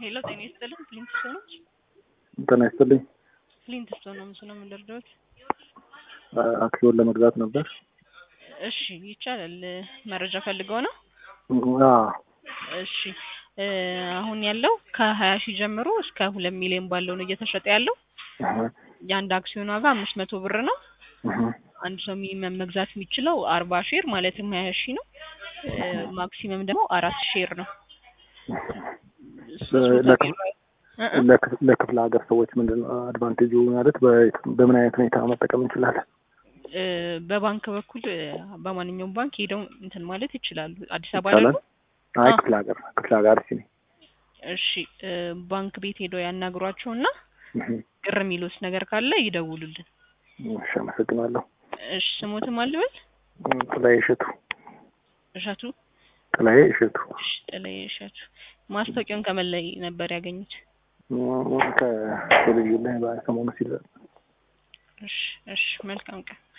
ሄሎ ጤና ይስጥልኝ። ፍሊንት ስቶን ነች። ጤና ይስጥልኝ። ፍሊንት ስቶን ነው ምስሉ የምንደርደውት። አክሲዮን ለመግዛት ነበር። እሺ ይቻላል። መረጃ ፈልገው ነው። አዎ እሺ እ አሁን ያለው ከሀያ ሺህ ጀምሮ እስከ ሁለት ሚሊዮን ባለው ነው እየተሸጠ ያለው። የአንድ አክሲዮን ዋጋ አምስት መቶ ብር ነው። አንድ ሰው ሚኒመም መግዛት የሚችለው አርባ ሼር ማለትም ሀያ ሺህ ነው። እ ማክሲመም ደግሞ አራት ሼር ነው። ሶስት መቶ ለክፍ- ቢሮ- እ እ ለክፍ- ለክፍለ ሀገር ሰዎች ምንድን ነው አድቫንቴጁ ማለት በ- በምን አይነት ሁኔታ መጠቀም እንችላለን? እ በባንክ በኩል እ በማንኛውም ባንክ ሄደው እንትን ማለት ይችላሉ። አዲስ አበባ ይቻላል? ደግሞ አይ አዎ። ክፍለ ሀገር ክፍለ ሀገር እስኪ እሺ እ ባንክ ቤት ሄደው ያናግሯቸውና እህ፣ ቅር የሚሉት ነገር ካለ ይደውሉልን። እሺ አመሰግናለሁ። እሺ ስሞትም አልበል ጥላዬ እሸቱ እሸቱ ጥላዬ እሸቱ እሺ ጥላዬ እሸቱ ማስታወቂያውን ከምን ላይ ነበር ያገኙት? ከቴሌቪዥን ላይ በሰሞኑ ሲል እሺ እሺ መልካም ቀን